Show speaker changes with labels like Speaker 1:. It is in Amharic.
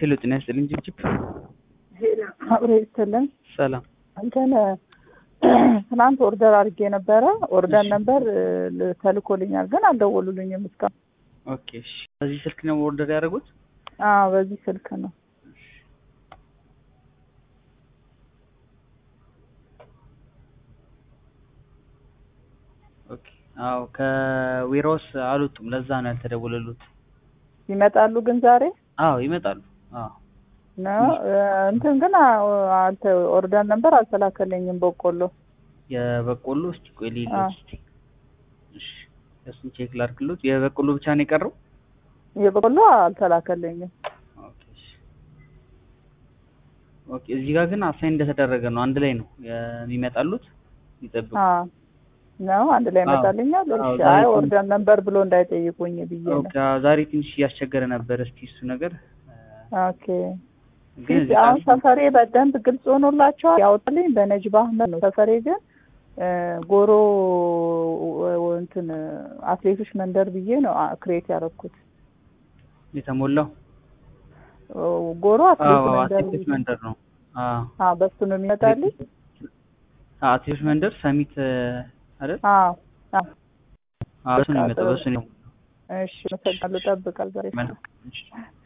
Speaker 1: ሄሎ ጤና ይስጥልኝ ጅብጅብ
Speaker 2: አብሮ ይስጥልን።
Speaker 1: ሰላም
Speaker 2: እንትን ትናንት ኦርደር አድርጌ ነበረ። ኦርደር ነበር ተልኮልኛል፣ ግን አልደወሉልኝም እስካሁን።
Speaker 1: ኦኬ እሺ በዚህ ስልክ ነው ኦርደር ያደረጉት
Speaker 2: አዎ በዚህ ስልክ ነው።
Speaker 1: ኦኬ አዎ ከዌራውስ አልወጡም ለዛ ነው ያልተደወለሉት
Speaker 2: ይመጣሉ ግን ዛሬ
Speaker 1: አዎ ይመጣሉ አዎ
Speaker 2: ነው እንትን ግን አንተ ኦርደር ነበር አልተላከልኝም። በቆሎ
Speaker 1: የበቆሎ እስቲ ቆይ ሌሎች እስቲ እሺ እሱን ቼክ ላድርግሎት የበቆሎ ብቻ ነው የቀረው
Speaker 2: የበቆሎ አልተላከልኝም።
Speaker 1: ኦኬ እሺ ኦኬ እዚህ ጋር ግን አሳይን እንደተደረገ ነው አንድ ላይ ነው የሚመጣሉት ይጠብቁ
Speaker 2: አዎ ነው አንድ ላይ ይመጣልኛል።
Speaker 1: አዎ፣
Speaker 2: እሺ
Speaker 1: ዛሬ
Speaker 2: አይ
Speaker 1: ትንሽ-
Speaker 2: ኦርደር ነበር ብሎ እንዳይጠይቁኝ ብዬ ነው።
Speaker 1: ኦኬ አዎ፣ ዛሬ ትንሽ እያስቸገረ ነበር እስቲ እሱ ነገር
Speaker 2: ኦኬ
Speaker 1: ግን እዚህ
Speaker 2: አሁን
Speaker 1: ጋር
Speaker 2: ሰፈሬ በደንብ ግልጽ ሆኖላቸዋል። ያወጣልኝ በነጅባ አህመድ ነው። ሰፈሬ ግን እ ጎሮ ው- እንትን አትሌቶች መንደር ብዬ ነው አ- ክሬት ያደረኩት።
Speaker 1: የተሞላው
Speaker 2: ጎሮ አትሌት
Speaker 1: አዎ
Speaker 2: መንደር
Speaker 1: አትሌቶች
Speaker 2: ብዬ
Speaker 1: መንደር ነው አዎ
Speaker 2: አዎ በሱ ነው የሚመጣልኝ።
Speaker 1: አዎ፣ አትሌቶች መንደር ሰሚት አይደል
Speaker 2: አዎ አዎ
Speaker 1: አዎ በሱ ነው የሚመጣው በሱ ነው
Speaker 2: እሺ፣ መሰግናለሁ። እጠብቃለሁ ዛሬ
Speaker 1: መልካም እሺ